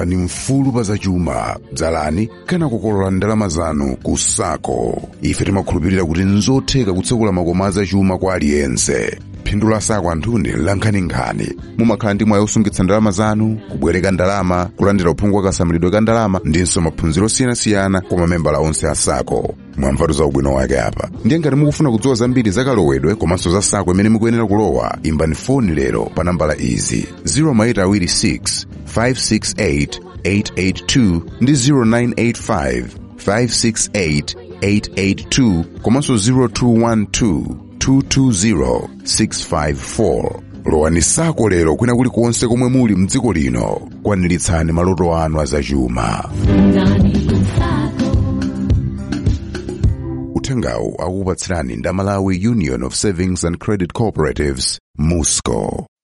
khalani mfulu pa zachuma dzalani kana kukolola ndalama zanu ku sako ife timakhulupirira kuti nzotheka kutsekula makomo azachuma kwa aliyense phindu la sako anthuni lankhaninkhani mumakhala ndi mwayi osungitsa ndalama zanu kubwereka ndalama kulandira uphungu wa kasamalidwe ka ndalama ndinso maphunziro osiyanasiyana kwa mamembala onse a sako mwamvatu za ubwino wake apa ndiye ngati mukufuna kudziwa zambiri za kalowedwe komanso za sako imene mukuyenera kulowa imbani foni lero pa nambala izi 0826 568 882 ndi 0985 568 882 komanso 0212 220 654 lowani sako lero kwina kulikonse komwe muli mdziko lino kwaniritsani maloto anu azachuma uthengawu akukupatsirani ndi Malawi union of savings and credit cooperatives musco